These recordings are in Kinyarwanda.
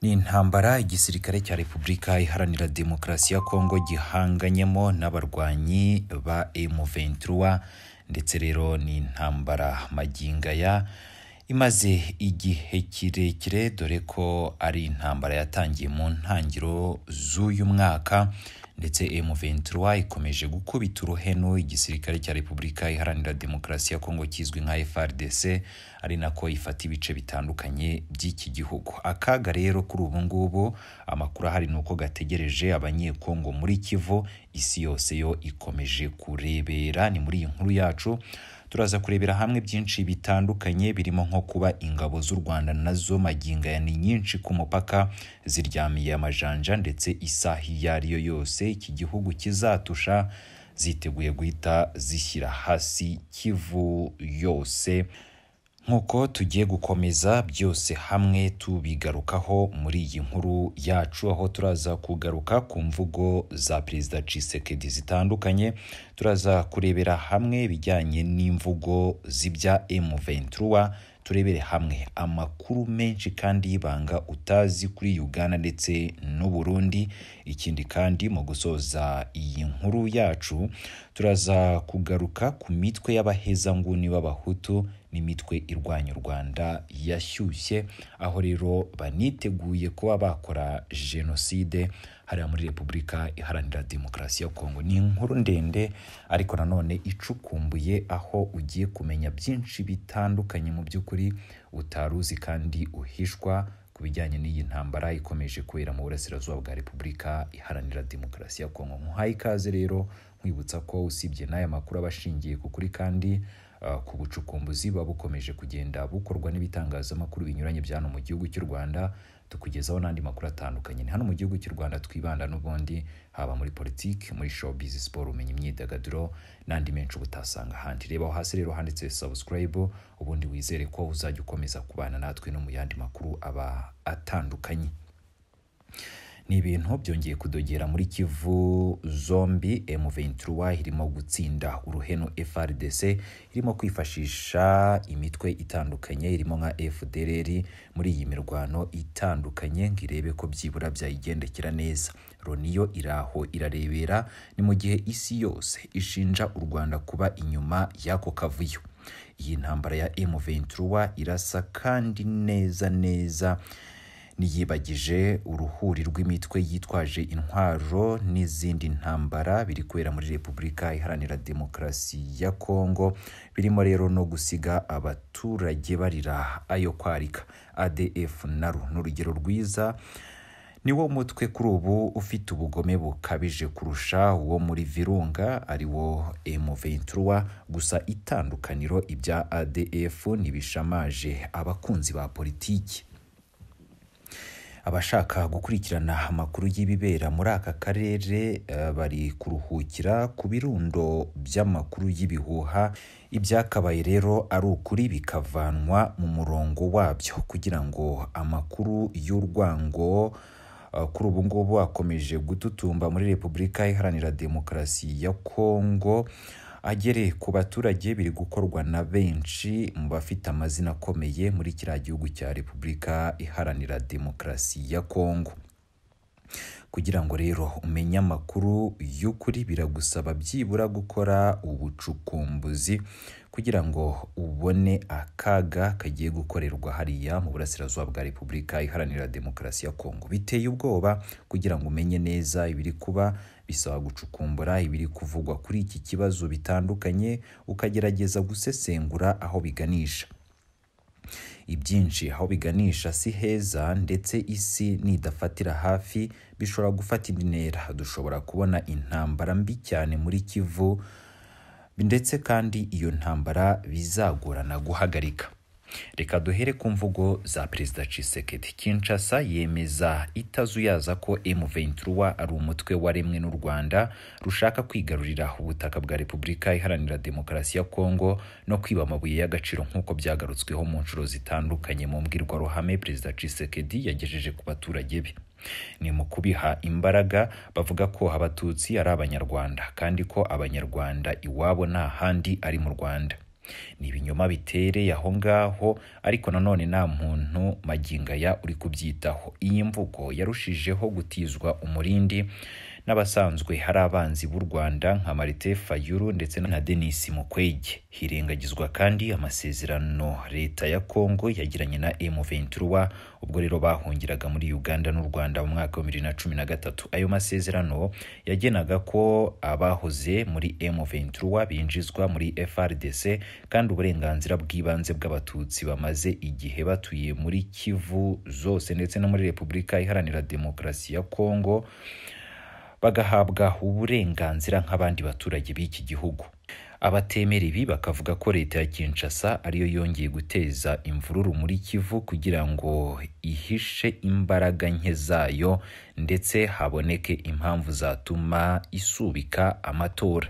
Ni intambara igisirikare cya Repubulika Iharanira Demokarasi ya Kongo gihanganyemo n'abarwanyi ba M23 ndetse rero ni intambara magingaya imaze igihe kirekire dore ko ari intambara yatangiye mu ntangiriro z'uyu mwaka ndetse M23 ikomeje gukubita uruhenu igisirikare cya Repubulika Iharanira Demokarasi ya Kongo kizwi nka FARDC ari nako ifata ibice bitandukanye by'iki gihugu. Akaga rero kuri ubu ngubu amakuru ahari ni uko gategereje abanyekongo muri Kivu, isi yose yo ikomeje kurebera. Ni muri iyi nkuru yacu turaza kurebera hamwe byinshi bitandukanye birimo nko kuba ingabo z'u Rwanda nazo maginga ni nyinshi ku mupaka ziryamiye amajanja ndetse isaha iyo ari yo yose iki gihugu kizatusha ziteguye guhita zishyira hasi Kivu yose nk'uko tugiye gukomeza byose hamwe tubigarukaho muri iyi nkuru yacu aho turaza kugaruka ku mvugo za perezida Tshisekedi zitandukanye turaza kurebera hamwe ibijyanye n'imvugo z'ibya M23 turebere hamwe amakuru menshi kandi y'ibanga utazi kuri Uganda ndetse n'u Burundi ikindi kandi mu gusoza iyi nkuru yacu turaza kugaruka ku mitwe y'abahezanguni b'abahutu n'imitwe irwanya u Rwanda yashyushye aho rero baniteguye kuba bakora jenoside hariya muri Repubulika Iharanira Demokarasi ya Kongo ni inkuru ndende ariko nanone icukumbuye aho ugiye kumenya byinshi bitandukanye mu by'ukuri utaruzi kandi uhishwa ku bijyanye n'iyi ntambara ikomeje kubera mu burasirazuba bwa Repubulika Iharanira Demokarasi ya Kongo nkuhaye ikaze rero nkwibutsa ko usibye n'aya makuru aba ashingiye ku kuri kandi ku bucukumbuzi buba bukomeje kugenda bukorwa n'ibitangazamakuru binyuranye bya hano mu gihugu cy'u Rwanda tukugezaho n'andi makuru atandukanye ni hano mu gihugu cy'u Rwanda twibanda n'ubundi haba muri politiki muri showbiz siporo ubumenyi imyidagaduro n'andi menshi ubutasanga ahandi rebaho hasi rero handitse subscribe ubundi wizere ko uzajya ukomeza kubana natwe no mu yandi makuru aba atandukanye ni ibintu byongeye kudogera muri Kivu zombi M23 irimo gutsinda uruheno FRDC irimo kwifashisha imitwe itandukanye irimo nka FDLR muri iyi mirwano itandukanye ngo irebe ko byibura byayigendekera neza Loni yo iraho irarebera ni mu gihe isi yose ishinja u Rwanda kuba inyuma y'ako kavuyo iyi ntambara ya M23 irasa kandi neza neza niyibagije uruhuri rw'imitwe yitwaje intwaro n'izindi ntambara biri kubera muri Repubulika Iharanira Demokarasi ya Kongo birimo rero no gusiga abaturage barira ayo kwarika ADF naru ni urugero rwiza ni wo mutwe kuri ubu ufite ubugome bukabije kurusha uwo muri Virunga ari wo M23 gusa itandukaniro ibya ADF ntibishamaje abakunzi ba politiki abashaka gukurikirana amakuru y'ibibera muri aka karere bari kuruhukira ku birundo by'amakuru y'ibihuha ibyakabaye rero ari ukuri bikavanwa mu murongo wabyo kugira ngo amakuru y'urwango kuri ubu ngubu akomeje gututumba muri repubulika iharanira demokarasi ya kongo agere ku baturage biri gukorwa na benshi mu bafite amazina akomeye muri kiriya gihugu cya Repubulika Iharanira Demokarasi ya Kongo kugira ngo rero umenye amakuru y'ukuri biragusaba byibura gukora ubucukumbuzi kugira ngo ubone akaga kagiye gukorerwa hariya mu burasirazuba bwa Repubulika Iharanira Demokarasi ya Kongo biteye ubwoba kugira ngo umenye neza ibiri kuba bisaba gucukumbura ibiri kuvugwa kuri iki kibazo bitandukanye ukagerageza gusesengura aho biganisha ibyinshi aho biganisha si heza ndetse isi nidafatira hafi bishobora gufata intera dushobora kubona intambara mbi cyane muri Kivu ndetse kandi iyo ntambara bizagorana guhagarika reka duhere ku mvugo za perezida Tshisekedi Kinshasa yemeza itazuyaza ko M23 ari umutwe waremwe n'u Rwanda rushaka kwigarurira ubutaka bwa Repubulika Iharanira Demokarasi ya Kongo no kwiba amabuye y'agaciro nk'uko byagarutsweho mu nshuro zitandukanye mu mbwirwaruhame perezida Tshisekedi yagejeje ku baturage be ni mu kubiha imbaraga bavuga ko abatutsi ari abanyarwanda kandi ko abanyarwanda iwabo nta handi ari mu Rwanda ni ibinyoma bitereye aho ngaho ariko nanone nta muntu magingaya uri kubyitaho iyi mvugo yarushijeho gutizwa umurindi n'abasanzwe hari abanzi b'u Rwanda nka Marite Fayulu ndetse na Denis Mukwege hirengagizwa kandi amasezerano leta ya Kongo yagiranye na M23 ubwo rero bahungiraga muri Uganda n'u Rwanda mu mwaka wa 2013 ayo masezerano yagenaga ko abahoze muri M23 binjizwa muri FRDC kandi uburenganzira bw'ibanze bw'abatutsi bamaze igihe batuye muri Kivu zose ndetse no muri Repubulika Iharanira Demokarasi ya Kongo bagahabwa uburenganzira nk'abandi baturage b'iki gihugu abatemera ibi bakavuga ko leta ya Kinshasa ariyo yongeye guteza imvururu muri Kivu kugira ngo ihishe imbaraga nke zayo ndetse haboneke impamvu zatuma isubika amatora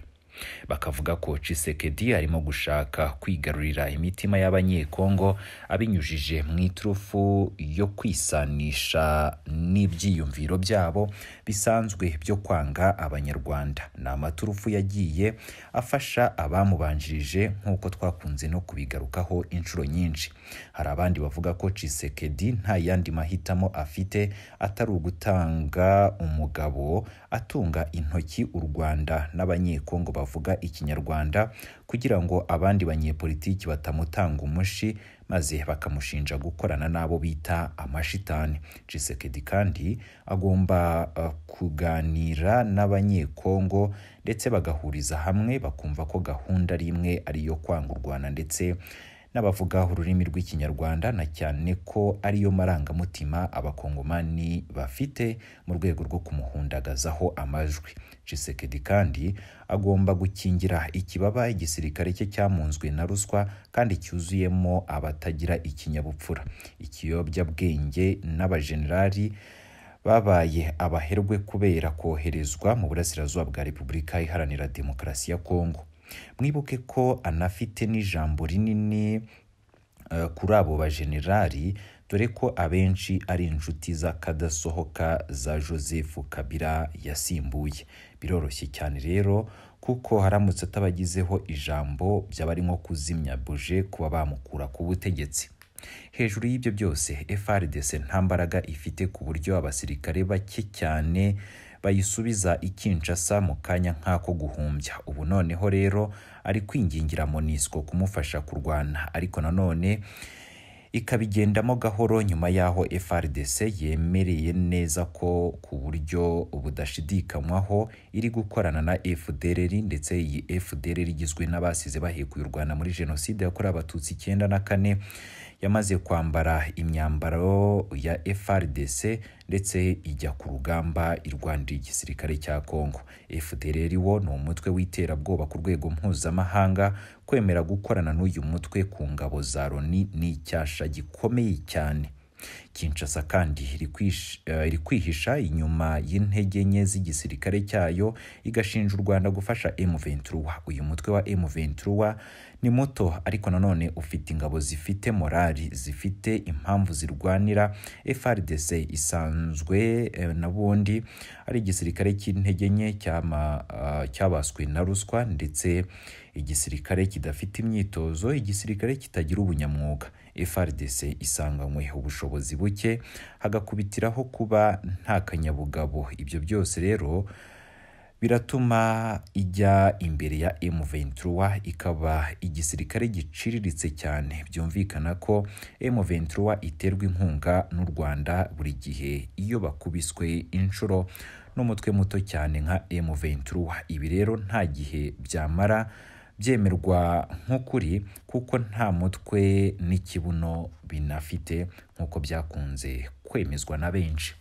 bakavuga ko Tshisekedi arimo gushaka kwigarurira imitima y'abanyekongo abinyujije mu iturufu yo kwisanisha n'ibyiyumviro byabo bisanzwe byo kwanga abanyarwanda ni amaturufu yagiye afasha abamubanjirije nk'uko twakunze no kubigarukaho inshuro nyinshi hari abandi bavuga ko Tshisekedi nta yandi mahitamo afite atari ugutanga umugabo atunga intoki u Rwanda n'abanyekongo bavuga ikinyarwanda kugira ngo abandi banyepolitiki batamutanga umushi maze bakamushinja gukorana n'abo bita amashitani Tshisekedi kandi agomba uh, kuganira n'abanyekongo ndetse bagahuriza hamwe bakumva ko gahunda ari imwe ari iyo kwanga u Rwanda ndetse n'abavuga ururimi rw'ikinyarwanda na cyane ko ariyo marangamutima abakongomani bafite mu rwego rwo kumuhundagazaho amajwi Tshisekedi kandi agomba gukingira ikibaba igisirikare cye cyamunzwe na ruswa kandi cyuzuyemo abatagira ikinyabupfura ikiyobyabwenge n'abajenerali babaye abaherwe kubera koherezwa mu burasirazuba bwa repubulika iharanira demokarasi ya kongo mwibuke ko anafite n'ijambo rinini kuri abo bajenerali dore ko abenshi ari inshuti z'akadasohoka za joseph kabila yasimbuye biroroshye cyane rero kuko haramutse atabagizeho ijambo byaba ari nko kuzimya buje kuba bamukura ku butegetsi hejuru y'ibyo byose FRDC nta mbaraga ifite ku buryo abasirikare bake cyane bayisubiza ikinshasa mu kanya nk'ako guhumbya ubu noneho rero ari kwingingira monisco kumufasha kurwana ariko nanone ikabigendamo gahoro nyuma y'aho FRDC yemereye neza ko ku buryo budashidikanywaho iri gukorana na FDLR ndetse iyi FDLR igizwe n'abasize bahekuye u Rwanda muri jenoside yakorewe abatutsi icyenda na kane yamaze kwambara imyambaro ya FRDC ndetse ijya ku rugamba irwanira igisirikare cya Kongo. FDLR wo ni umutwe w'iterabwoba ku rwego mpuzamahanga kwemera gukorana n'uyu mutwe ku ngabo za Loni ni icyasha gikomeye cyane. Kinshasa kandi iri kwihisha inyuma y'intege nke z'igisirikare cyayo igashinja u Rwanda gufasha M23 uyu mutwe wa M23 ni muto ariko nanone ufite ingabo zifite morali zifite impamvu zirwanira FRDC isanzwe eh, nabundi ari igisirikare cy'intege nke cyabaswe uh, na ruswa ndetse igisirikare kidafite imyitozo igisirikare kitagira ubunyamwuga FRDC isanganywe ubushobozi buke hagakubitiraho kuba nta kanyabugabo ibyo byose rero biratuma ijya imbere ya M23 ikaba igisirikare giciriritse cyane byumvikana ko M23 iterwa inkunga n'u Rwanda buri gihe iyo bakubiswe inshuro n'umutwe muto cyane nka M23 ibi rero nta gihe byamara byemerwa nk'ukuri kuko nta mutwe n'ikibuno binafite nk'uko byakunze kwemezwa na benshi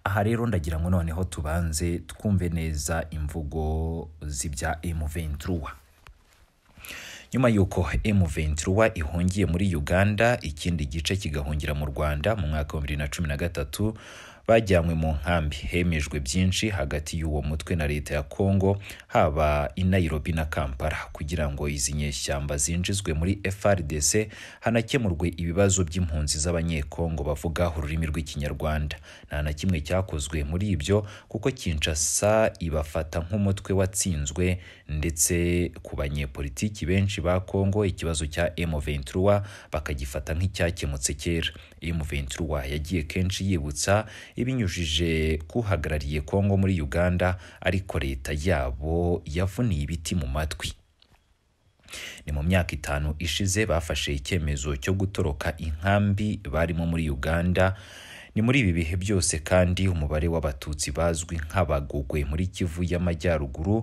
aha rero ndagira ngo noneho tubanze twumve neza imvugo z'ibya M23 nyuma y'uko M23 ihungiye muri Uganda ikindi gice kigahungira mu Rwanda mu mwaka wa 2013 bajyanywe mu nkambi hemejwe byinshi hagati y'uwo mutwe na leta ya Kongo haba i Nairobi na Kampala kugira ngo izi nyeshyamba zinjizwe muri FRDC hanakemurwe ibibazo by'impunzi z'abanyekongo bavuga ururimi rw'ikinyarwanda nta na kimwe cyakozwe muri ibyo kuko Kinshasa ibafata nk'umutwe watsinzwe ndetse ku banyepolitiki benshi ba Kongo ikibazo cya M23 bakagifata nk'icyakemutse kera M23 yagiye kenshi yibutsa ibinyujije kuhagarariye Kongo muri Uganda ariko leta yabo yavuniye ibiti mu matwi ni mu myaka itanu ishize bafashe icyemezo cyo gutoroka inkambi barimo muri Uganda ni muri ibi bihe byose kandi umubare w'abatutsi bazwi nk'abagogwe muri Kivu y'Amajyaruguru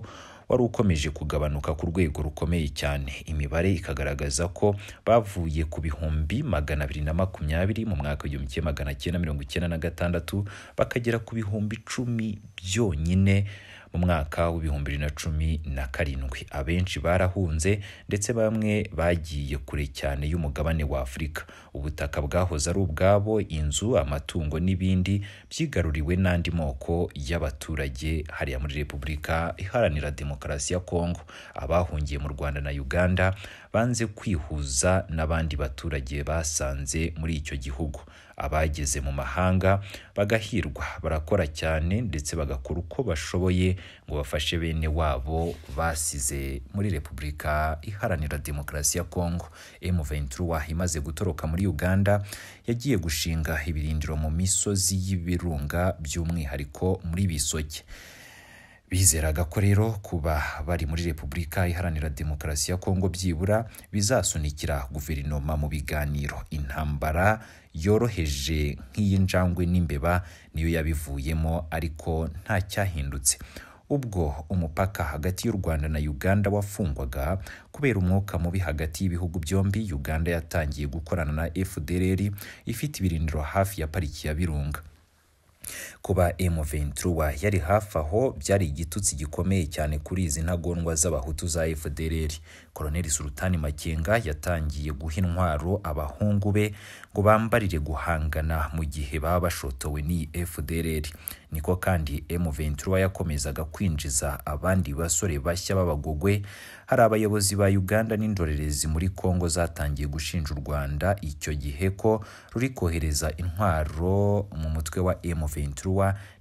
wari ukomeje kugabanuka ku rwego rukomeye cyane imibare ikagaragaza ko bavuye ku bihumbi magana abiri na makumyabiri mu mwaka w'igihumbi kimwe magana cyenda mirongo icyenda na gatandatu bakagera ku bihumbi icumi byonyine mu mwaka w'ibihumbi bibiri na cumi na karindwi abenshi barahunze ndetse bamwe bagiye kure cyane y'umugabane wa Afurika ubutaka bwahoze ari ubwabo inzu amatungo n'ibindi byigaruriwe n'andi moko y'abaturage hariya muri Repubulika Iharanira Demokarasi ya Kongo abahungiye mu Rwanda na Uganda banze kwihuza n'abandi baturage basanze muri icyo gihugu abageze mu mahanga bagahirwa barakora cyane ndetse bagakora uko bashoboye ngo bafashe bene wabo basize muri Repubulika Iharanira Demokarasi ya Kongo M23 imaze gutoroka muri Uganda yagiye gushinga ibirindiro mu misozi y'ibirunga by'umwihariko muri Bisoke bizeraga ko rero kuba bari muri Repubulika Iharanira Demokarasi ya Kongo byibura bizasunikira guverinoma mu biganiro intambara yoroheje nk'iy'injangwe n'imbeba niyo yabivuyemo ariko nta cyahindutse ubwo umupaka hagati y'u Rwanda na Uganda wafungwaga kubera umwuka mubi hagati y'ibihugu byombi Uganda yatangiye gukorana na FDLR ifite ibirindiro hafi ya pariki ya Birunga kuba M23 yari hafi aho byari igitutsi gikomeye cyane kuri izi ntagondwa z'abahutu za FDLR Colonel Sultani Makenga yatangiye guha intwaro abahungu be ngo bambarire guhangana mu gihe baba bashotowe ni FDLR niko kandi M23 yakomezaga kwinjiza abandi basore bashya b'abagogwe hari abayobozi ba Uganda n'indorerezi muri Kongo zatangiye gushinja u Rwanda icyo gihe ko ruri kohereza intwaro mu mutwe wa M23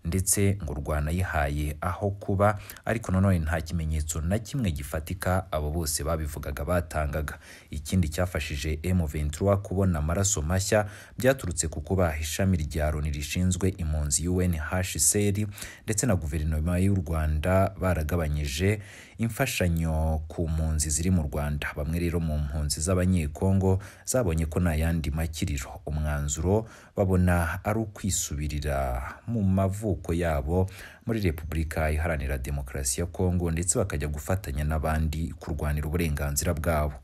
ndetse ngo rwanayihaye aho kuba ariko nanone nta kimenyetso na kimwe gifatika abo bose babivugaga batangaga ikindi cyafashije M23 kubona amaraso mashya byaturutse ku kuba ishami rya Loni rishinzwe impunzi UNHCR seri ndetse na guverinoma y'u Rwanda baragabanyije imfashanyo ku mpunzi ziri mu Rwanda bamwe rero mu mpunzi z'abanyekongo zabonye ko nta yandi makiriro umwanzuro babona ari ukwisubirira mu mavuko yabo muri Repubulika Iharanira Demokarasi ya Kongo ndetse bakajya gufatanya n'abandi kurwanira uburenganzira bwabo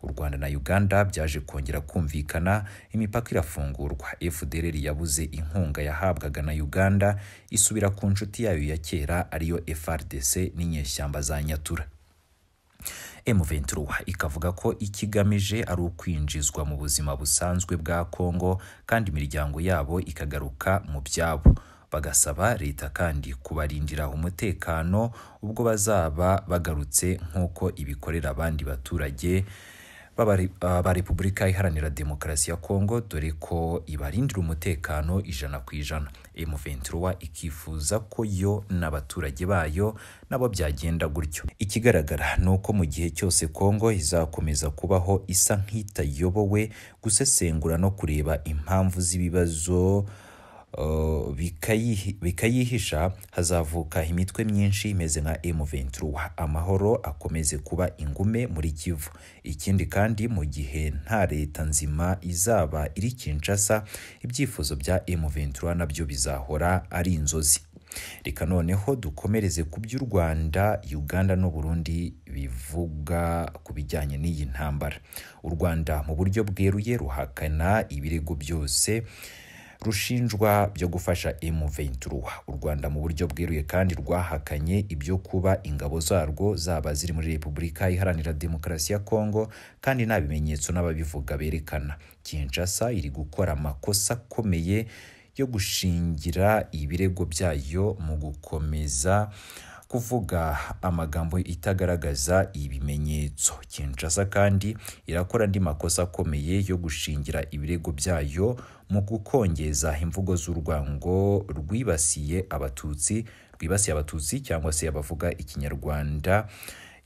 u Rwanda na Uganda byaje kongera kumvikana imipaka irafungurwa FDLR yabuze inkunga yahabwaga na Uganda isubira ku nshuti yayo ya kera ariyo FRDC n'inyeshyamba za Nyatura M23 ikavuga ko ikigamije ari ukwinjizwa mu buzima busanzwe bwa Kongo kandi imiryango yabo ikagaruka mu byabo bagasaba leta kandi kubarindira umutekano ubwo bazaba bagarutse nk'uko ibikorera abandi baturage ba Repubulika Iharanira Demokarasi ya Kongo dore ko ibarindira umutekano ijana ku ijana M23 ikifuza ko yo n'abaturage bayo nabo byagenda gutyo ikigaragara ni uko mu gihe cyose Kongo izakomeza kubaho isa nk'itayobowe gusesengura no kureba impamvu z'ibibazo Uh, bikayihisha hazavuka imitwe myinshi imeze nka M23 amahoro akomeze kuba ingume muri Kivu ikindi kandi mu gihe nta leta nzima izaba iri Kinshasa ibyifuzo bya M23 nabyo bizahora ari inzozi reka noneho dukomereze ku by'u Rwanda Uganda n'u Burundi bivuga ku bijyanye n'iyi ntambara u Rwanda mu buryo bweruye ruhakana ibirego byose rushinjwa byo gufasha M23 u Rwanda mu buryo bweruye kandi rwahakanye ibyo kuba ingabo zarwo zaba ziri muri Repubulika Iharanira Demokarasi ya Kongo kandi nta bimenyetso n'ababivuga berekana Kinshasa iri gukora amakosa akomeye yo gushingira ibirego byayo mu gukomeza kuvuga amagambo itagaragaza ibimenyetso Kinshasa kandi irakora andi makosa akomeye yo gushingira ibirego byayo mu gukongeza imvugo z'urwango rwibasiye abatutsi rwibasiye abatutsi cyangwa se abavuga ikinyarwanda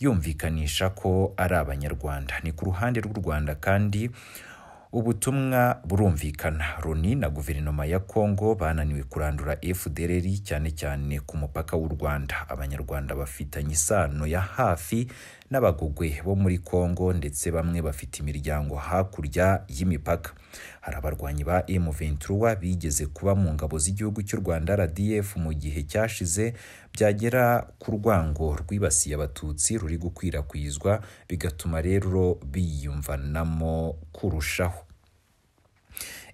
yumvikanisha ko ari abanyarwanda ni ku ruhande rw'u Rwanda kandi ubutumwa burumvikana Loni na guverinoma ya Kongo bananiwe kurandura FDLR cyane cyane ku mupaka w'u Rwanda abanyarwanda bafitanye isano ya hafi n'abagogwe bo muri Kongo ndetse bamwe bafite imiryango hakurya y'imipaka hari abarwanyi ba M23 bigeze kuba mu ngabo z'igihugu cy'u Rwanda RDF mu gihe cyashize byagera ku rwango rwibasiye abatutsi ruri gukwirakwizwa bigatuma rero biyumvanamo kurushaho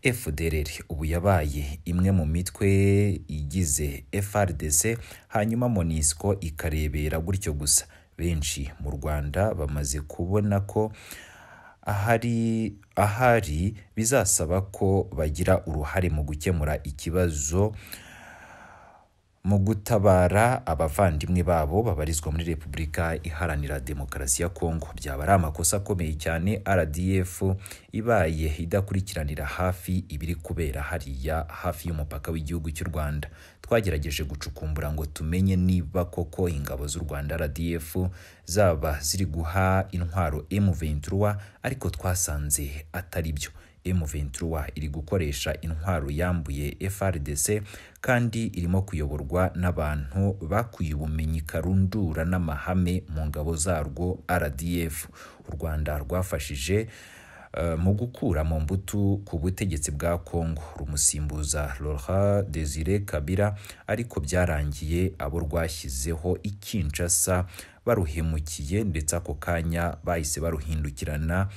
FDLR ubu yabaye imwe mu mitwe igize FRDC hanyuma MONUSCO ikarebera gutyo gusa benshi mu Rwanda bamaze kubona ko ahari ahari bizasaba ko bagira uruhare mu gukemura ikibazo mu gutabara abavandimwe babo babarizwa muri Repubulika Iharanira Demokarasi ya Kongo byaba ari amakosa akomeye cyane RDF ibaye idakurikiranira hafi ibiri kubera hariya hafi y'umupaka w'igihugu cy'u Rwanda twagerageje gucukumbura ngo tumenye niba koko ingabo z'u Rwanda RDF zaba ziri guha intwaro M23 ariko twasanze atari byo M23 iri gukoresha intwaro yambuye FRDC kandi irimo kuyoborwa n'abantu bakuye ubumenyi karundura n'amahame mu ngabo zarwo RDF u Rwanda rwafashije uh, mu gukura mu mbuto ku butegetsi bwa Kongo rumusimbuza Laurent Désiré Kabila ariko byarangiye abo rwashyizeho ikinshasa baruhemukiye ndetse ako kanya bahise baruhindukirana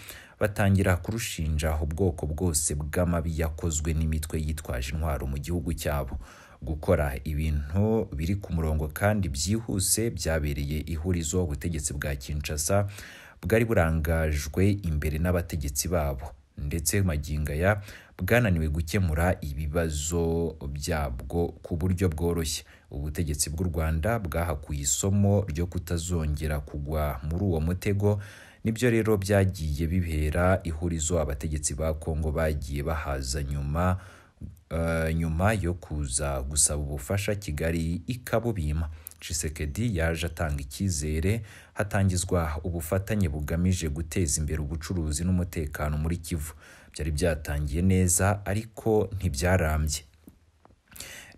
batangira kurushinja ubwoko bwose bw'amabi yakozwe n'imitwe yitwaje intwaro mu gihugu cyabo gukora ibintu biri ku murongo kandi byihuse byabereye ihurizo ubutegetsi bwa Kinshasa bwari burangajwe imbere n'abategetsi babo ndetse magingaya bwananiwe gukemura ibibazo byabwo ku buryo bworoshye ubutegetsi bw'u Rwanda bwahakuye isomo ryo kutazongera kugwa muri uwo mutego nibyo rero byagiye bibera ihurizo abategetsi ba Kongo bagiye bahaza nyuma uh, nyuma yo kuza gusaba ubufasha Kigali ikabubima Tshisekedi yaje atanga icyizere hatangizwa ubufatanye bugamije guteza imbere ubucuruzi n'umutekano muri Kivu byari byatangiye neza ariko ntibyarambye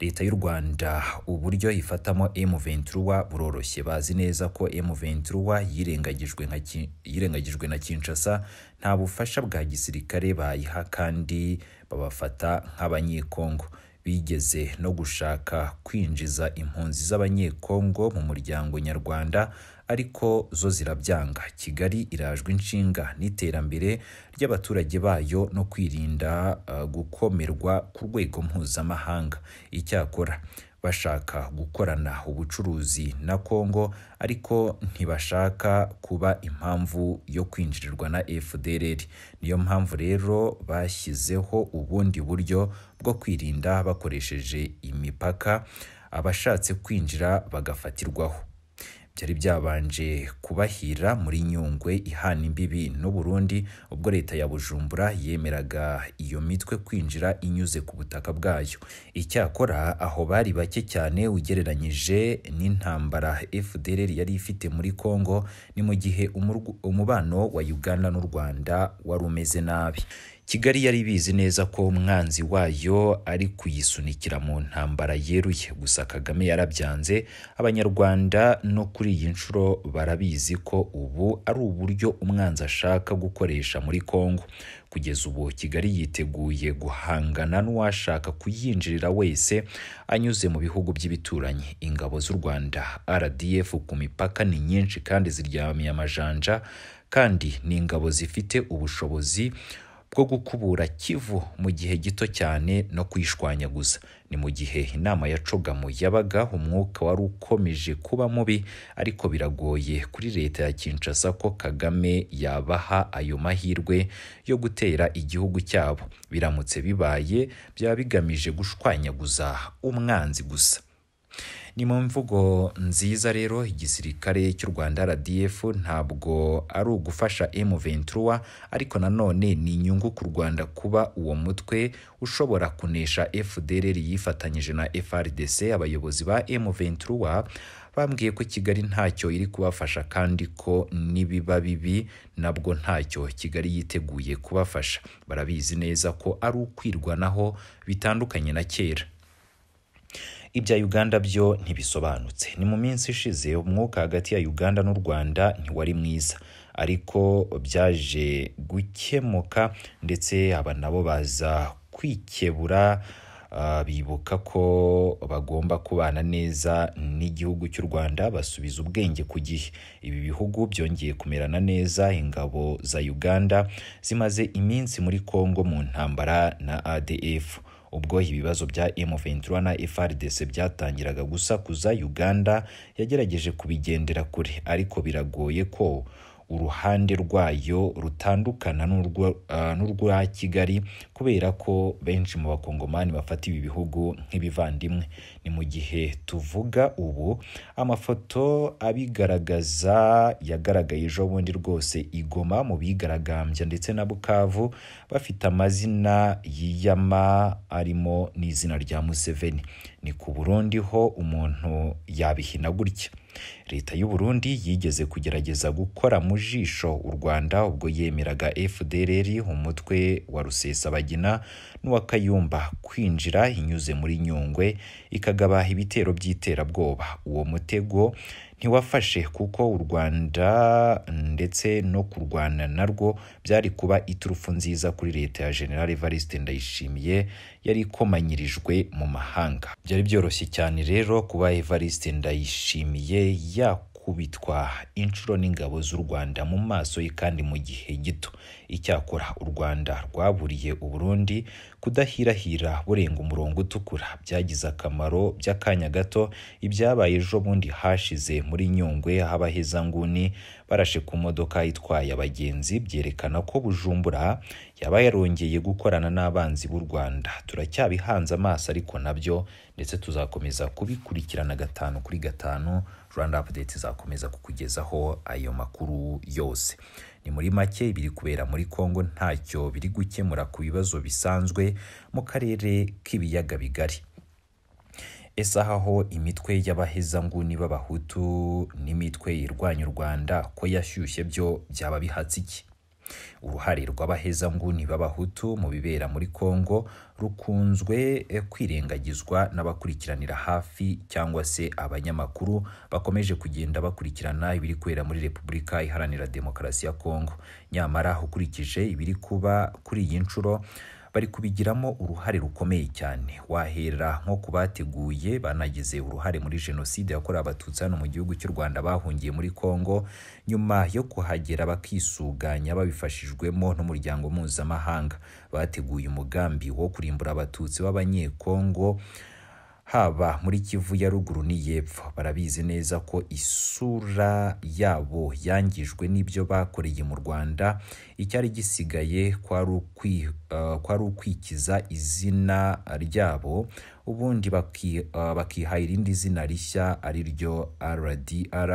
leta y'u Rwanda uburyo ifatamo M23 buroroshye bazi neza ko M23 yirengagijwe nka yirengagijwe na Kinshasa nta bufasha bwa gisirikare bayiha kandi babafata nk'abanyekongo bigeze no gushaka kwinjiza impunzi z'abanyekongo mu muryango nyarwanda ariko zo zirabyanga Kigali irajwe inshinga n'iterambere ry'abaturage bayo no kwirinda uh, gukomerwa ku rwego mpuzamahanga icyakora bashaka gukorana ubucuruzi na Kongo ariko ntibashaka kuba impamvu yo kwinjirirwa na FDLR niyo mpamvu rero bashyizeho ubundi buryo bwo kwirinda bakoresheje imipaka abashatse kwinjira bagafatirwaho byari byabanje kubahira muri Nyungwe ihana imbibi n'u Burundi ubwo leta ya Bujumbura yemeraga iyo mitwe kwinjira inyuze ku butaka bwayo icyakora aho bari bake cyane ugereranyije n'intambara FDLR yari ifite muri Kongo ni mu gihe umubano wa Uganda n'u Rwanda wari umeze nabi Kigali yari bizi neza ko umwanzi wayo ari kuyisunikira mu ntambara yeruye gusa Kagame yarabyanze abanyarwanda no kuri iyi nshuro barabizi ko ubu ari uburyo umwanzi ashaka gukoresha muri Kongo kugeza ubu Kigali yiteguye guhangana n'uwashaka kuyinjirira wese anyuze mu bihugu by'ibituranyi ingabo z'u Rwanda RDF ku mipaka ni nyinshi kandi ziryamiye amajanja kandi ni ingabo zifite ubushobozi bwo gukubura kivu mu gihe gito cyane no kuyishwanyaguza ni mu gihe inama ya cogamu yabaga umwuka wari ukomeje kuba mubi ariko biragoye kuri leta ya Kinshasa ko Kagame yabaha ayo mahirwe yo gutera igihugu cyabo biramutse bibaye byaba bigamije gushwanyaguza umwanzi gusa ni mu mvugo nziza rero igisirikare cy'u Rwanda RDF ntabwo ari ugufasha M23 ariko nanone ni inyungu ku Rwanda kuba uwo mutwe ushobora kunesha FDLR yifatanyije na FRDC abayobozi ba M23 bambwiye ko Kigali ntacyo iri kubafasha kandi ko nibiba bibi nabwo ntacyo Kigali yiteguye kubafasha barabizi neza ko ari ukwirwanaho bitandukanye na kera ibya Uganda byo ntibisobanutse ni mu minsi ishize umwuka hagati ya Uganda n'u Rwanda ntiwari mwiza ariko byaje gukemuka ndetse aba nabo baza kwikebura uh, bibuka ko bagomba kubana neza n'igihugu cy'u Rwanda basubiza ubwenge ku gihe ibi bihugu byongeye kumerana neza ingabo za Uganda zimaze iminsi muri Kongo mu ntambara na ADF ubwo ibibazo bya M23 na FARDC byatangiraga gusakuza Uganda yagerageje kubigendera kure ariko biragoye ko uruhande rwayo rutandukana n'urwa uh, Kigali kubera ko benshi mu bakongomani bafata ibi bihugu nk'ibivandimwe ni mu gihe tuvuga ubu amafoto abigaragaza yagaragaye ejo bundi rwose igoma mu bigaragambya ndetse na Bukavu bafite amazina yiyama arimo n'izina rya Museveni ni ku Burundi ho umuntu yabihina gutya leta y'u Burundi yigeze kugerageza gukora mu jisho u Rwanda ubwo yemeraga FDLR umutwe wa Rusesabagina n'uwa Kayumba kwinjira inyuze muri Nyungwe ikagaba ibitero by'iterabwoba uwo mutego ntiwafashe kuko u Rwanda ndetse no kurwana narwo byari kuba iturufu nziza kuri leta ya General Evariste Ndayishimiye yari ikomanyirijwe mu mahanga byari byoroshye cyane rero kuba Evariste Ndayishimiye yakubitwa inshuro n'ingabo z'u Rwanda mu maso ye kandi mu gihe gito icyakora u Rwanda rwaburiye u Burundi kudahirahira burenga umurongo utukura byagize akamaro by'akanya gato ibyabaye ejo bundi hashize muri Nyungwe aho abahezanguni barashe ku modoka itwaye abagenzi byerekana ko Bujumbura yaba yarongeye gukorana n'abanzi b'u Rwanda turacyabihanze amaso ariko nabyo ndetse tuzakomeza kubikurikirana gatanu kuri gatanu Rwanda Update izakomeza kukugezaho ayo makuru yose ni muri make ibiri kubera muri Kongo ntacyo biri gukemura ku bibazo bisanzwe mu karere k'ibiyaga bigari esahaho imitwe y'abahezanguni b'abahutu n'imitwe irwanya u Rwanda ko yashyushye byo byaba bihatse iki uruhare rw'abahezanguni b'abahutu mu bibera muri Kongo rukunzwe kwirengagizwa n'abakurikiranira hafi cyangwa se abanyamakuru bakomeje kugenda bakurikirana ibiri kubera muri Repubulika Iharanira Demokarasi ya Kongo nyamara ukurikije ibiri kuba kuri iyi nshuro bari kubigiramo uruhare rukomeye cyane wahera nko ku bateguye banagize uruhare muri jenoside yakorewe abatutsi hano mu gihugu cy'u Rwanda bahungiye muri Kongo nyuma yo kuhagera bakisuganya babifashijwemo n'umuryango mpuzamahanga bateguye umugambi wo kurimbura abatutsi b'abanyekongo haba muri kivu ya ruguru n'iyepfo barabizi neza ko isura yabo yangijwe n'ibyo bakoreye mu rwanda icyari gisigaye kwari ukwikiza izina ryabo ubundi bakiha irindi zina rishya ari ryo rdr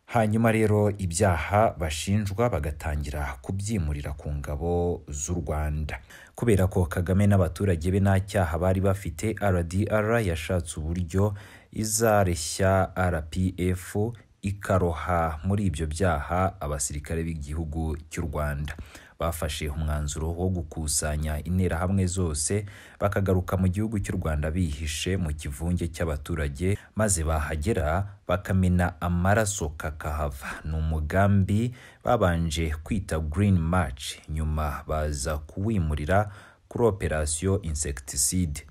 hanyuma rero ibyaha bashinjwa bagatangira kubyimurira ku ngabo z'u Rwanda kubera ko Kagame n'abaturage be nta cyaha bari bafite RDR yashatse uburyo izareshya RPF ikaroha muri ibyo byaha abasirikare b'igihugu cy'u Rwanda bafashe umwanzuro wo gukusanya interahamwe zose bakagaruka mu gihugu cy'u Rwanda bihishe mu kivunge cy'abaturage maze bahagera bakamena amaraso kakahava ni umugambi babanje kwita Green March nyuma baza kuwimurira kuri operasiyo insecticide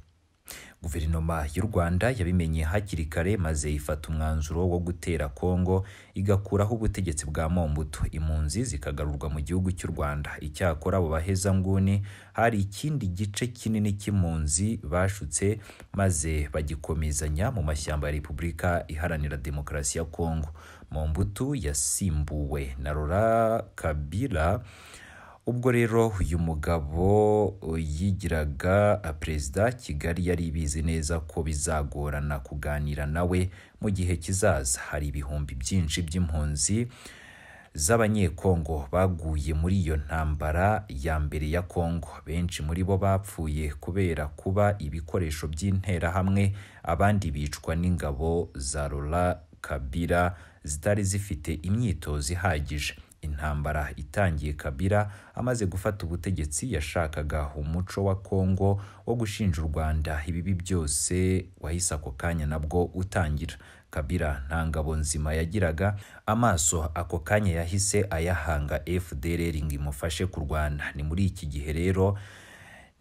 guverinoma y'u rwanda yabimenye hakiri kare maze ifata umwanzuro wo gutera kongo igakuraho ubutegetsi bwa mombutu impunzi zikagarurwa mu gihugu cy'u rwanda icyakora abo bahezanguni hari ikindi gice kinini cy'impunzi bashutse maze bagikomezanya mu mashyamba ya repubulika iharanira demokarasi ya kongo mombutu yasimbuwe na rora kabila ubwo rero uyu mugabo yigiraga perezida kigali yari ibizi neza ko bizagorana kuganira nawe mu gihe kizaza hari ibihumbi byinshi by'impunzi z'abanyekongo baguye muri iyo ntambara ya mbere ya kongo benshi muri bo bapfuye kubera kuba ibikoresho by'interahamwe abandi bicwa n'ingabo za rora kabira zitari zifite imyitozo ihagije intambara itangiye kabira amaze gufata ubutegetsi yashakaga umuco wa kongo wo gushinja u rwanda ibibi byose wahise ako kanya nabwo utangira kabira nta ngabo nzima yagiraga amaso ako kanya yahise ayahanga fdr ngo imufashe kurwana ni muri iki gihe rero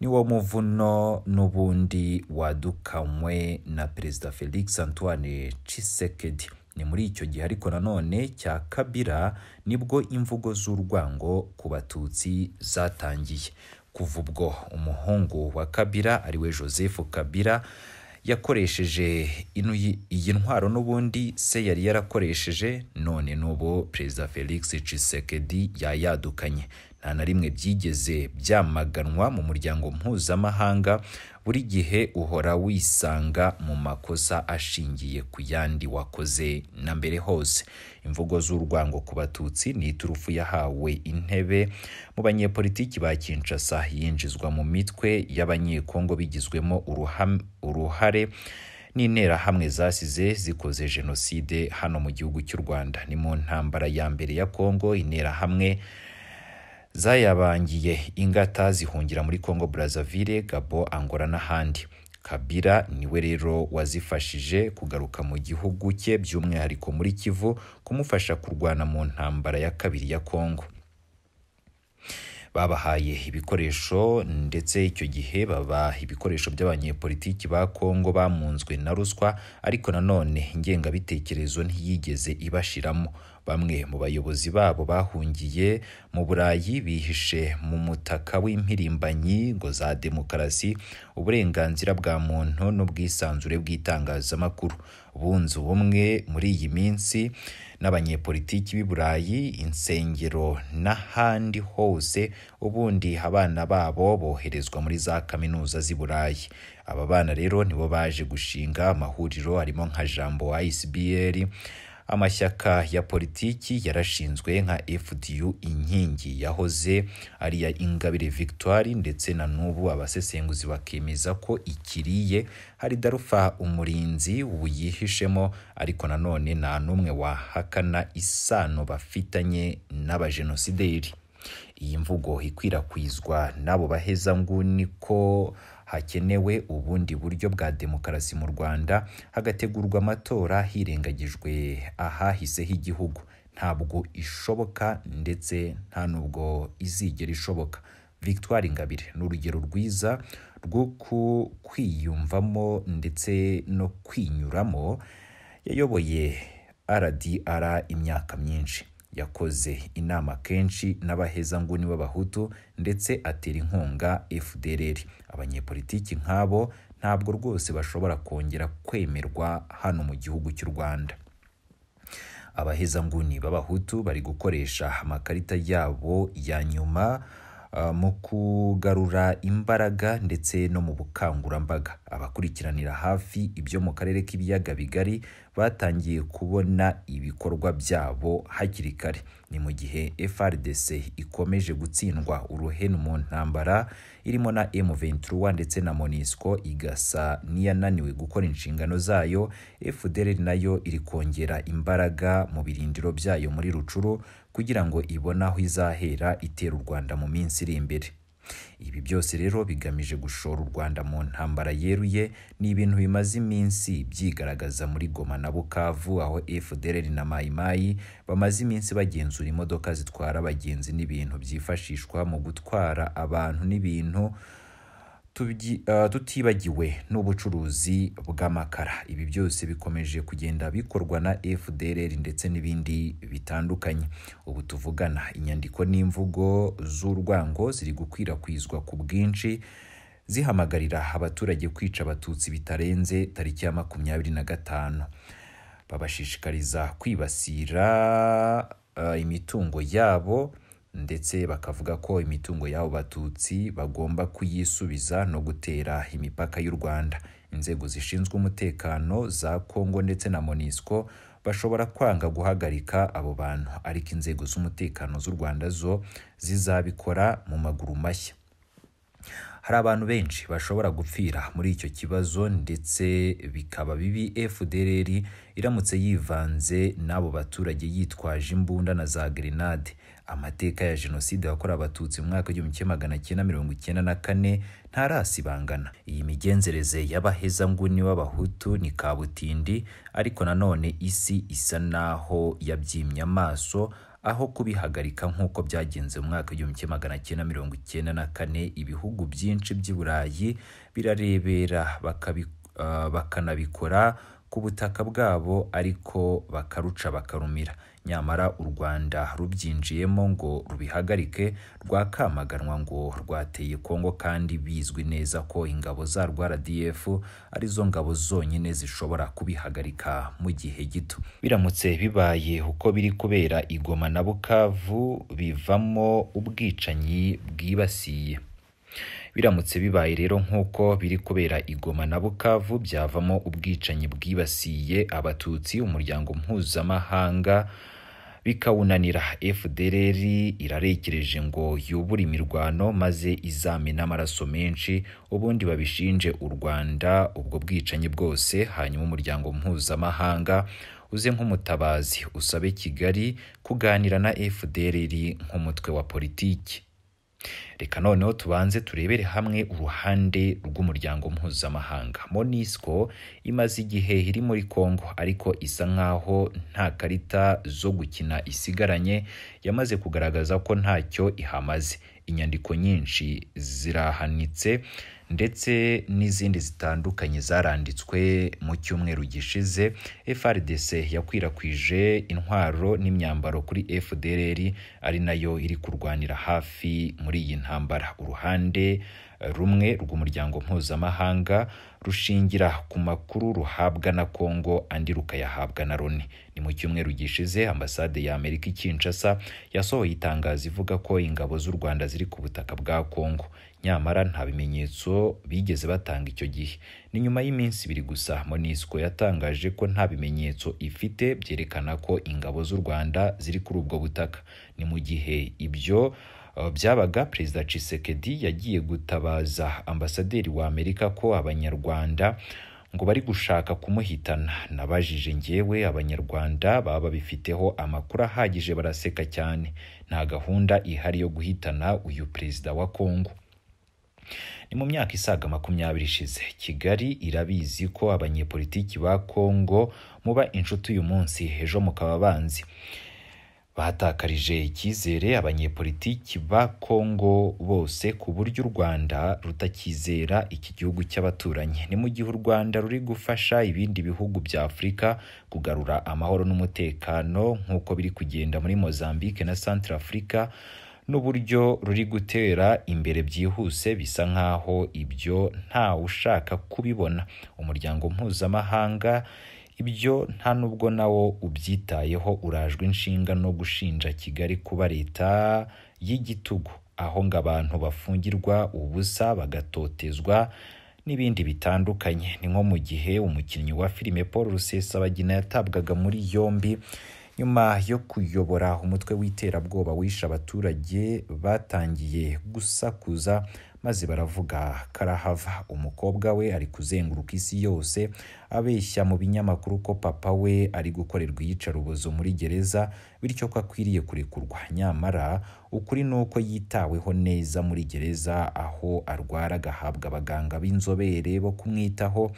niwo muvuno n'ubundi wadukanywe na perezida felix antoine Tshisekedi ni muri icyo gihe ariko nanone cya kabira nibwo imvugo z'urwango ku batutsi zatangiye kuva ubwo umuhungu wa kabira ariwe joseph kabira yakoresheje iyi ntwaro n'ubundi se yari yarakoresheje none n'ubu perezida felix Tshisekedi yayadukanye nta na rimwe byigeze byamaganwa mu muryango mpuzamahanga buri gihe uhora wisanga mu makosa ashingiye ku yandi wakoze na mbere hose imvugo z'urwango ku batutsi ni iturufu yahawe intebe mu banyepolitiki ba kinshasa yinjizwa mu mitwe y'abanyekongo bigizwemo uruhare n'interahamwe zasize zikoze jenoside hano mu gihugu cy'u rwanda ni mu ntambara ya mbere ya kongo interahamwe zayabangiye ingata zihungira muri Congo Brazzaville, Gabo, Angola n'ahandi. Kabila niwe rero wazifashije kugaruka mu gihugu cye by'umwihariko muri Kivu kumufasha kurwana mu ntambara ya kabiri ya Congo. babahaye ibikoresho ndetse icyo gihe babaha ibikoresho by'abanyepolitiki ba Kongo bamunzwe na ruswa ariko nanone ingengabitekerezo ntiyigeze ibashiramo bamwe mu bayobozi babo bahungiye mu burayi bihishe mu mutaka w'impirimbanyi ngo za demokarasi uburenganzira bwa muntu n'ubwisanzure bw'itangazamakuru bunze ubumwe muri iyi minsi n'abanyepolitiki b'i burayi insengero n'ahandi hose ubundi abana babo boherezwa muri za kaminuza z'i burayi aba bana rero nibo baje gushinga amahuriro harimo nka jambo ICBL amashyaka ya politiki yarashinzwe nka FDU inkingi yahoze ari ya Ingabire Victoire ndetse na n'ubu abasesenguzi bakemeza ko ikiriye hari Darufa umurinzi uyihishemo ariko nanone nta n'umwe wahakana isano bafitanye n'abajenosideri iyi mvugo ikwirakwizwa n'abo baheza nguni ko hakenewe ubundi buryo bwa demokarasi mu Rwanda hagategurwa amatora hirengagijwe ahahise h'igihugu ntabwo ishoboka ndetse nta nubwo izigera ishoboka Victoire Ingabire ni urugero rwiza rwo kwiyumvamo ndetse no kwinyuramo yayoboye RDR imyaka myinshi yakoze inama kenshi n'abahezanguni b'abahutu ndetse atera inkunga FDLR abanyepolitiki nk'abo ntabwo rwose bashobora kongera kwemerwa hano mu gihugu cy'u Rwanda abahezanguni b'abahutu bari gukoresha amakarita yabo ya nyuma mu kugarura imbaraga ndetse no mu bukangurambaga abakurikiranira hafi ibyo mu karere k'ibiyaga bigari batangiye kubona ibikorwa byabo hakiri kare ni mu gihe FRDC ikomeje gutsindwa uruhenu mu ntambara irimo na M23 ndetse na MONUSCO igasa n'iyananiwe gukora inshingano zayo FDLR nayo iri kongera imbaraga mu birindiro byayo muri Rucuru kugira ngo ibone aho izahera itera u Rwanda mu minsi iri imbere ibi byose rero bigamije gushora u Rwanda mu ntambara yeruye ni ibintu bimaze iminsi byigaragaza muri Goma na Bukavu aho FDLR na Mai Mai bamaze iminsi bagenzura imodoka zitwara abagenzi n'ibintu byifashishwa mu gutwara abantu n'ibintu tubyi- ah, tutibagiwe n'ubucuruzi bw'amakara ibi byose bikomeje kugenda bikorwa na fdr ndetse n'ibindi bitandukanye ubu tuvugana inyandiko n'imvugo z'urwango ziri gukwirakwizwa ku bwinshi zihamagarira abaturage kwica abatutsi bitarenze tariki ya makumyabiri na gatanu babashishikariza kwibasira eh, imitungo yabo ndetse bakavuga ko imitungo y'abo batutsi bagomba kuyisubiza no gutera imipaka y'u Rwanda inzego zishinzwe umutekano za Kongo ndetse na Monisco bashobora kwanga guhagarika abo bantu ariko inzego z'umutekano z'u Rwanda zo zizabikora mu maguru mashya hari abantu benshi bashobora gupfira muri icyo kibazo ndetse bikaba bibi FDLR iramutse yivanze n'abo baturage yitwaje imbunda na za grenade amateka ya jenoside yakorewe abatutsi mu mwaka w'igihumbi kimwe magana cyenda mirongo icyenda na kane ntarasibangana iyi migenzereze y'abahezanguni b'abahutu ni kabutindi ariko nanone isi isa naho yabyimye amaso aho kubihagarika nk'uko byagenze mu mwaka w'igihumbi kimwe magana cyenda mirongo icyenda na kane ibihugu byinshi by'i Burayi birarebera bakabi- ah, bakanabikora ku butaka bwabo ariko bakaruca bakarumira nyamara u Rwanda rubyinjiyemo ngo rubihagarike rwakamaganwa ngo rwateye Kongo kandi bizwi neza ko ingabo zarwo RDF arizo ngabo zonyine zishobora kubihagarika mu gihe gito biramutse bibaye uko biri kubera i Goma na Bukavu bivamo ubwicanyi bwibasiye biramutse bibaye rero nk'uko biri kubera i Goma na Bukavu byavamo ubwicanyi bwibasiye abatutsi umuryango mpuzamahanga bikawunanira FDLR irarekereje ngo yubure imirwano maze izame n'amaraso menshi ubundi babishinje u Rwanda ubwo bwicanyi bwose hanyuma umuryango mpuzamahanga uze nk'umutabazi usabe Kigali kuganira na FDLR nk'umutwe wa politiki reka noneho tubanze turebere hamwe uruhande rw'umuryango mpuzamahanga monisco imaze igihe iri muri congo ariko isa nkaho nta karita zo gukina isigaranye yamaze kugaragaza ko ntacyo ihamaze inyandiko nyinshi zirahanitse ndetse n'izindi zitandukanye zaranditswe mu cyumweru gishize FRDC yakwirakwije intwaro n'imyambaro kuri FDLR ari nayo iri kurwanira hafi muri iyi ntambara uruhande eh, rumwe rw'umuryango mpuzamahanga rushingira ku makuru ruhabwa na Kongo andi rukayahabwa na Loni ni mu cyumweru gishize ambasade ya Amerika i Kinshasa yasohoye itangazo ivuga ko ingabo z'u Rwanda ziri ku butaka bwa Kongo nyamara nta bimenyetso bigeze batanga icyo gihe ni nyuma y'iminsi ibiri gusa Monisco yatangaje ko nta bimenyetso ifite byerekana ko ingabo z'u Rwanda ziri kuri ubwo butaka ni mu gihe ibyo uh, byabaga perezida Tshisekedi yagiye gutabaza ambasaderi wa Amerika ko abanyarwanda ngo bari gushaka kumuhitana nabajije njyewe abanyarwanda baba babifiteho amakuru ahagije baraseka cyane nta gahunda ihari yo guhitana uyu perezida wa Kongo ni mu myaka isaga makumyabiri ishize kigali irabizi ko abanyepolitiki ba kongo muba inshuti uyu munsi ejo mukaba abanzi batakarije icyizere abanyepolitiki ba kongo bose ku buryo u rwanda rutakizera iki gihugu cy'abaturanyi ni mu gihe u rwanda ruri gufasha ibindi bihugu bya afurika kugarura amahoro n'umutekano nk'uko biri kugenda muri mozambique na centrafrica n'uburyo ruri gutera imbere byihuse bisa nkaho ibyo nta ushaka kubibona umuryango mpuzamahanga ibyo nta nubwo nawo ubyitayeho urajwe inshinga no gushinja kigali kuba leta y'igitugu aho ngo abantu bafungirwa ubusa bagatotezwa n'ibindi bitandukanye ni nko mu gihe umukinnyi wa filime paul rusesabagina yatabwaga muri yombi nyuma yo kuyobora umutwe w'iterabwoba wishe abaturage batangiye gusakuza maze baravuga karahava umukobwa we ari kuzenguruka isi yose abeshya mu binyamakuru ko papa we ari gukorerwa iyicarubozo muri gereza bityo ko akwiriye kurekurwa nyamara ukuri ni uko yitaweho neza muri gereza aho arwara agahabwa abaganga b'inzobere bo kumwitaho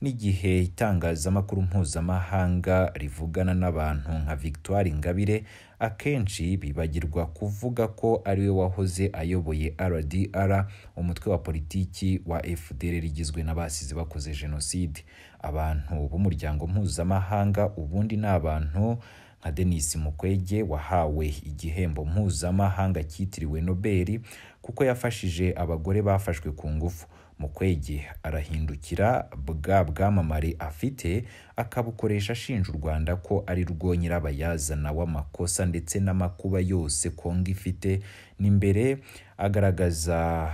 n'igihe itangazamakuru mpuzamahanga rivugana n'abantu nka Victoire Ingabire akenshi bibagirwa kuvuga ko ariwe wahoze ayoboye RDR umutwe wa politiki wa FDR rigizwe n'abasize bakoze jenoside abantu b'umuryango mpuzamahanga ubundi ni abantu nka Denis Mukwege wahawe igihembo mpuzamahanga cyitiriwe Nobel kuko yafashije abagore bafashwe ku ngufu Mukwege arahindukira bwa bwamamare afite akabukoresha ashinja u Rwanda ko ari rwo nyirabayazana w'amakosa ndetse n'amakuba yose Kongo ifite n'imbere agaragaza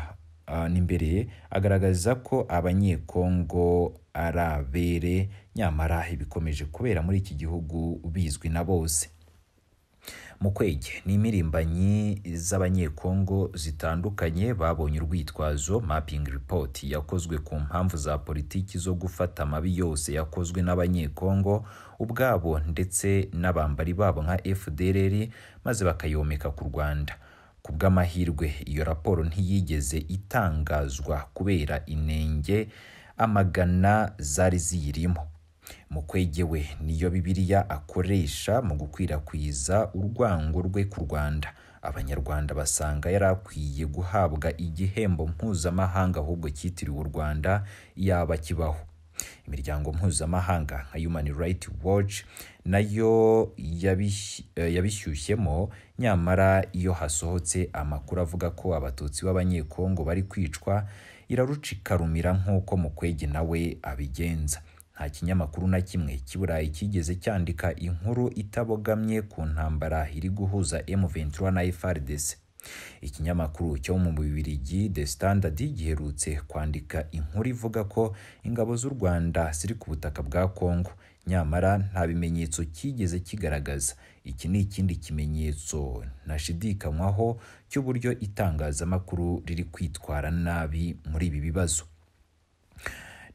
n'imbere agaragaza ko abanyekongo ari abere nyamara ibikomeje kubera muri iki gihugu bizwi na bose mukwege ni imirimbanyi z'abanyekongo zitandukanye babonye urwitwazo mapping report yakozwe ku mpamvu za politiki zo gufata amabi yose yakozwe n'abanyekongo ubwabo ndetse n'abambari babo nka FDLR maze bakayomeka ku Rwanda ku bw'amahirwe iyo raporo ntiyigeze itangazwa kubera inenge amagana zari ziyirimo mukwege we niyo bibiliya akoresha mu gukwirakwiza urwango rwe ku rwanda abanyarwanda basanga yari akwiye guhabwa igihembo mpuzamahanga ahubwo cyitiriwe u rwanda yaba kibaho imiryango mpuzamahanga nka Human Rights Watch nayo yabishyushyemo nyamara iyo hasohotse amakuru avuga ko abatutsi b'abanyekongo bari kwicwa irarucikarumira nk'uko mukwege nawe abigenza nta kinyamakuru na kimwe cy'iburayi cyigeze cyandika inkuru itabogamye ku ntambara iri guhuza M23 na FARDC ikinyamakuru cyo mu Bubiligi The Standard giherutse kwandika inkuru ivuga ko ingabo z'u Rwanda ziri ku butaka bwa Kongo nyamara nta bimenyetso cyigeze kigaragaza iki ni ikindi kimenyetso ntashidikanywaho cy'uburyo itangazamakuru riri kwitwara nabi muri ibi bibazo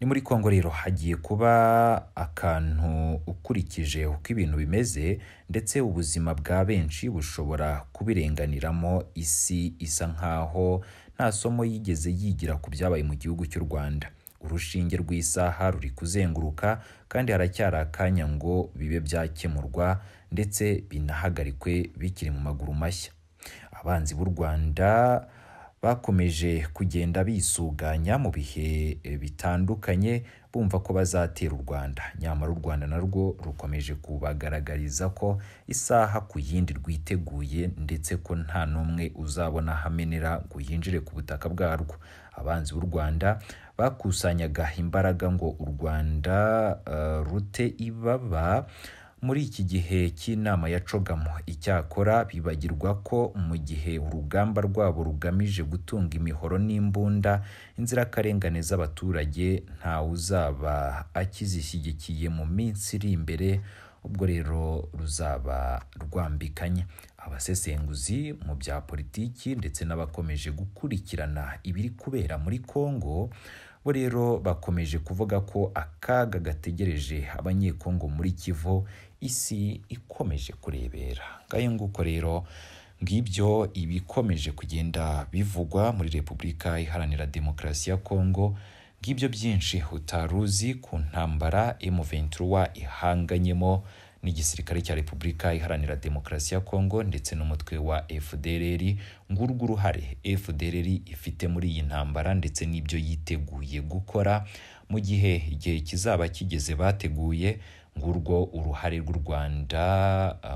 ni muri Kongo rero hagiye kuba akantu ukurikije uko ibintu bimeze ndetse ubuzima bwa benshi bushobora kubirenganiramo isi isa nkaho nta somo yigeze yigira ku byabaye mu gihugu cy'u Rwanda urushinge rw'isaha ruri kuzenguruka kandi haracyari akanya ngo bibe byakemurwa ndetse binahagarikwe bikiri mu maguru mashya abanzi b'u Rwanda bakomeje kugenda bisuganya mu bihe bitandukanye bumva ko bazatera u Rwanda nyamara u Rwanda narwo rukomeje kubagaragariza ko isaha ku yindi rwiteguye ndetse ko nta n'umwe uzabona hamenera ngo yinjire ku butaka bwarwo abanzi b'u Rwanda bakusanyaga imbaraga ngo u Rwanda uh, rute ibaba muri iki gihe cy'inama ya cogamo icyakora bibagirwa ko mu gihe urugamba rwabo rugamije gutunga imihoro n'imbunda inzirakarengane z'abaturage ntawe uzaba akizishyigikiye mu minsi iri imbere ubwo rero ruzaba rwambikanye abasesenguzi mu bya politiki ndetse n'abakomeje gukurikirana ibiri kubera muri Kongo bo rero bakomeje kuvuga ko akaga gategereje abanyekongo muri kivu isi ikomeje kurebera ngayo nguko rero ngibyo ibikomeje kugenda bivugwa muri repubulika iharanira demokarasi ya kongo ngibyo byinshi utaruzi ku ntambara M23 ihanganyemo n'igisirikare cya Repubulika Iharanira Demokarasi ya Kongo ndetse n'umutwe wa FDLR ngurwo uruhare FDLR ifite muri iyi ntambara ndetse n'ibyo yiteguye gukora mu gihe igihe kizaba kigeze bateguye ngurwo uruhare rw'u Rwanda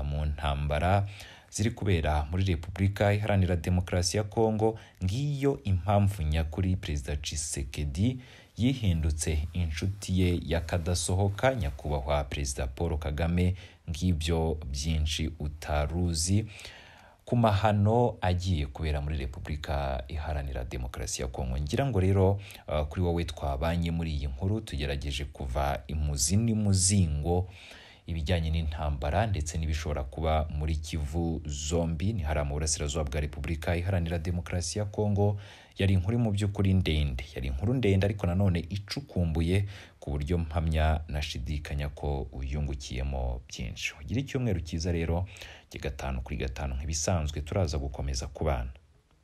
mu ntambara ziri kubera muri Repubulika Iharanira Demokarasi ya Kongo ngiyo impamvu nyakuri Perezida Tshisekedi yihindutse inshuti ye yakadasohoka nyakubahwa perezida paul kagame ng'ibyo byinshi utaruzi ku mahano agiye kubera muri repubulika iharanira demokarasi ya kongo ngira ngo rero uh, kuri wowe twabanye muri iyi nkuru tugerageje kuva imuzi n'imuzingo ibijyanye n'intambara ndetse n'ibishobora kuba muri Kivu zombi ni hariya mu burasirazuba bwa Repubulika Iharanira Demokarasi ya Kongo yari inkuru mu by'ukuri ndende yari inkuru ndende ariko nanone icukumbuye ku buryo mpamya nashidikanya ko uyungukiyemo byinshi ugira icyumweru cyiza rero gigatanu kuri gatanu nk'ibisanzwe turaza gukomeza kubana